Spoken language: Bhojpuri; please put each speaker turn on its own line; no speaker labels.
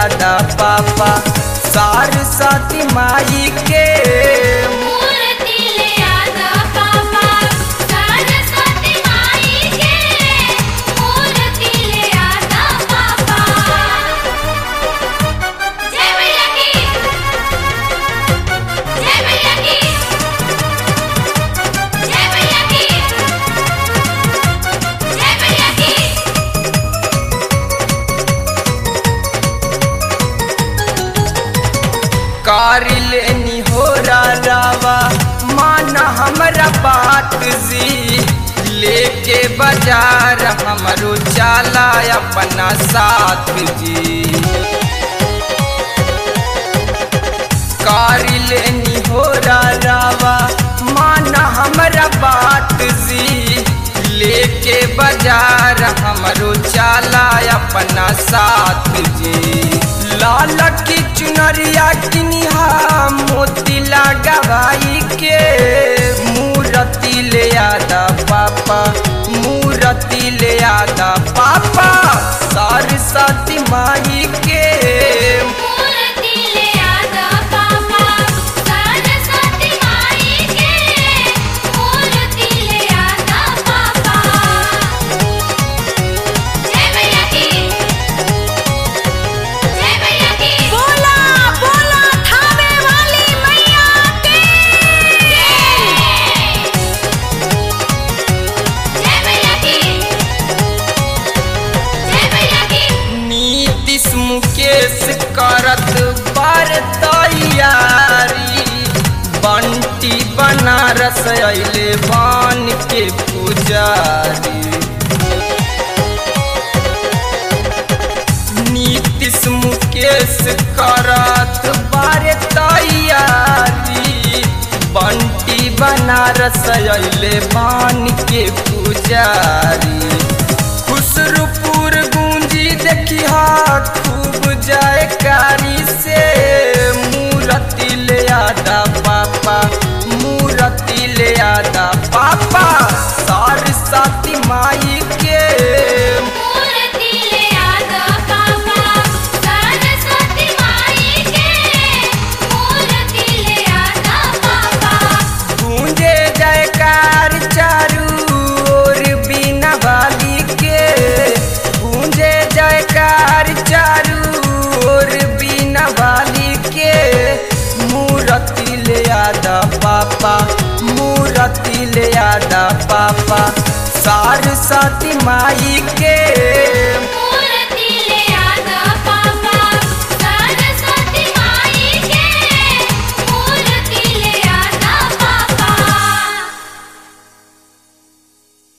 आदा पापा सरस्वती माई के
मूर्ति ले आदा पापा सरस्वती माई के मूर्ति ले आदा पापा जय मैया की जय मैया की जय मैया की जय मैया की
कारिलेनी हो रावा माना हमरा बात जी लेके बाजार हमरो चाला अपना साथ जी कारिलेनी हो रावा माना हमरा बात जी लेके बाजार हमरो चाला अपना साथ जी लाल की चुनरिया किनिहा मोती लगावाई के मूर्ति ले आदा पापा मूर्ति ले आदा पापा सरस्वती माई के
मूर्ति ले आदा पापा सरस्वती माई के मूर्ति ले आदा पापा जय मैया की जय मैया की बोला बोला थावे वाली मैया की जय मैया की जय मैया की
नीतीश मुकेश करत बार तैयारी बंटी बनारस अइले बन के पुजारी नीतीश मुकेश करत बार तैयारी बंटी बनारस अइले बन के पुजारी खुसरूपुर गूंजी देखिया खूब जयकारी से मूर्ति ले आदा पापा मूर्ति ले आदा पापा सरस्वती माई के
मूर्ति ले आदा पापा सरस्वती माई के मूर्ति ले आदा पापा
गूंजे जयकार चारू ओर बिना वाली के गूंजे जयकार चारू ओर बिना वाली के मूर्ति ले आदा पापा मूर्ति ले आदा पापा सरस्वती माई के